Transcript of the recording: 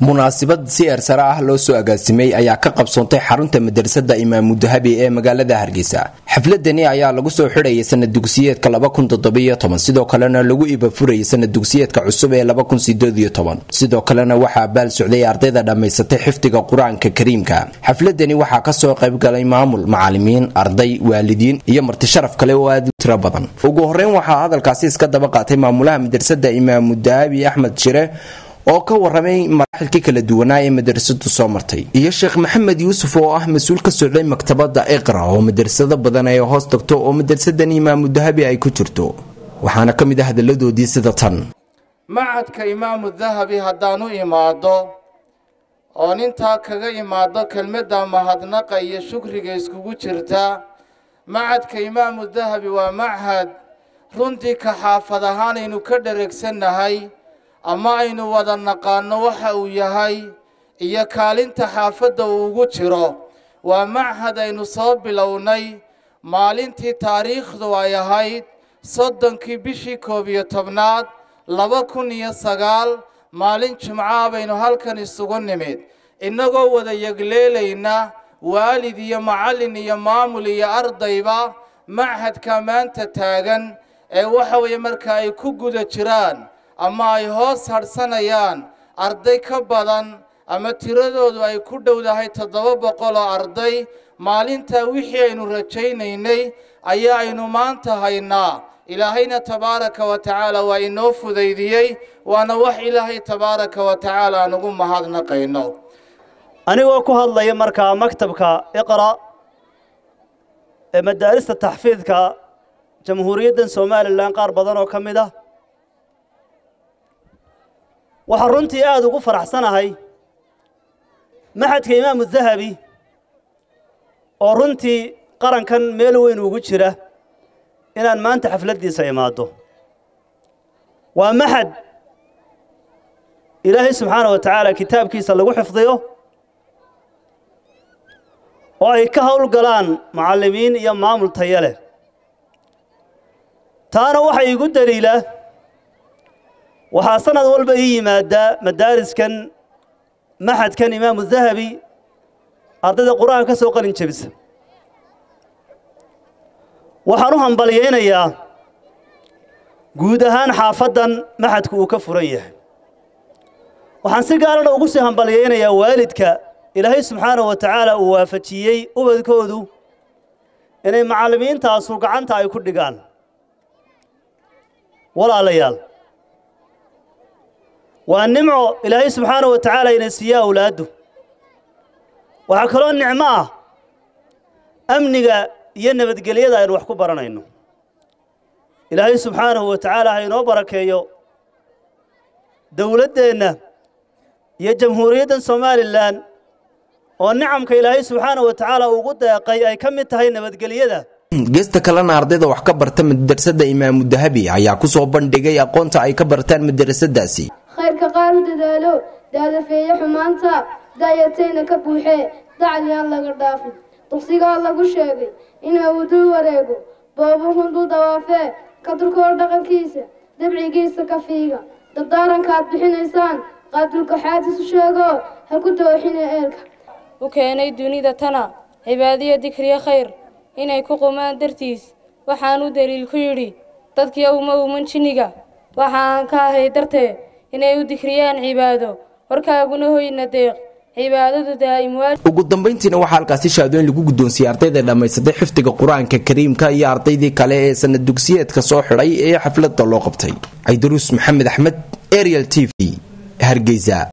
munaasabad si ersare ah loo soo agaasimay ayaa ka qabsoontay xarunta madrasada imaamu dahabi ee magaalada hargeysa xafladani ayaa lagu soo xidhayay sanad dugsiyeedka sidoo kalena lagu ibafurayay sanad dugsiyeedka cusub ee sidoo kalena waxaa baal socday ardayda dhammaysatay xifdiga qur-aanka kariimka xafladani waxaa kasoo qaybgalay maamul macalimiin arday waalidiin iyo marti sharaf kale oo aad u tiro badan ugu horeyn waxaa hadalkaasi iska daba qaatay maamulaha madrasada imaamu dahabi axmed shire oo ka waramay maraaxilkii kala duwanaa ee madrasadu soo martay iyo sheekh maxamed yuusuf oo ah mas-uul ka socday maktabada iqra oo madrasado badan ay hoos tagto oo madrasadan imaamu dahabi ay ku jirto waxaana ka mid ah hadaladoodii sida tan macadka imaamu dahabi haddaan u imaado oon intaa kaga imaado kelmadda mahadnaqa iyo shukriga iskugu jirta macadka imaamu dahabi waa machad runtii ka xaafad ahaan aynu ka dhareegsannahay ama aynu wada naqaano waxa uu yahay iyo kaalinta xaafadda uu ugu jiro waa machad aynu soo bilownay maalintii taariikhdu ay ahayd soddonkii bishii koob iyo tobnaad laba kun iyo sagaal maalin jimcaha baynu halkan isugu nimid innagoo wada yegleelayna waalid iyo macallin iyo maamul iyo ardayba machadka maanta taagan ee waxa weeye marka ay ku guda jiraan ama ay hoos hadhsanayaan arday ka badan ama tiradoodu ay ku dhowdahay toddoba boqol oo arday maalintaa wixii aynu rajaynaynay ayaa aynu maanta haynaa ilaahayna tabaaraka wa tacaala waa inoo fudaydiyey waana wax ilaahay tabaaraka wa tacaala aan ugu mahadnaqayno anigoo ku hadlaya markaa maktabka iqra ee madaarista taxfiidka jamhuuriyaddan somalilan qaar badan oo ka mid ah waxaan runtii aada ugu faraxsanahay maxadka imaamu dahabi oo runtii qarankan meel weyn ugu jira inaan maanta xafladdiisa imaaddo waa maxad ilaahay subxaana wa tacaala kitaabkiisa lagu xifdiyo oo ay ka howlgalaan mucallimiin iyo maamul taya leh taana waxaa iigu daliila waxaa sanad walba ii yimaaddaa madaariskan maxadkan imaamu dahabi ardayda qur-aanka ka soo qalin jebisa waxaan u hambalyaynayaa guud ahaan xaafaddan maxadku uu ka furan yahay waxaan si gaarana ugu sii hambalyaynayaa waalidka ilaahay subxaanahu wa tacaala uu waafajiyey ubadkoodu inay macallimiintaasu gacanta ay ku dhigaan walaalayaal waa nimco ilaahay subxaanahu wa tacaala ina siiya awlaaddu waxaa kaloo nicmo ah amniga iyo nabadgelyada aynu wax ku baranayno ilaahay subxaanahu wa tacaala ha inoo barakeeyo dowladdeenna iyo jamhuuriyaddan somalilan oo nicamka ilaahay subxaanahu wa tacaala ugu deeqay ay ka mid tahay nabadgelyada geesta kalena ardayda wax ka barta madrasada imaamu dahabi ayaa kusoo bandhigay aqoonta ay ka bartaan madrasadaasi khayrka qaar u dadaalo daadafeeye xumaanta daayatayna ka buuxee dacliyaan laga dhaafin duqsigaa lagu sheegay inuu uduu wareego boobuhun duu dawaafee ka durkoo dhaqankiisa dabcigiisa ka fiiga dardaarankaad bixinaysaan qaadulkaxaadisu sheegoo ha ku dooxine eelka u keenay dunida tana cibaadiyo dikriyo khayr inay ku qumaan dartiis waxaanuu daliil ku yidhi dadkii uma uman jinniga waxaan ka ahay dartee inay u dikriyaan cibaado warkaaguna hoyna deeq cibaadadu daa'im waa ugu dambayntiina waxaa halkaasi shaadooyin lagu guddoonsiiyey ardayda dhammaysatay xifdiga qur-aanka kariimka iyo ardaydii kale ee sanad dugsiyeedka soo xidhay ee xafladda loo qabtay caydaruus maxamed axmed ariel t v hargeysa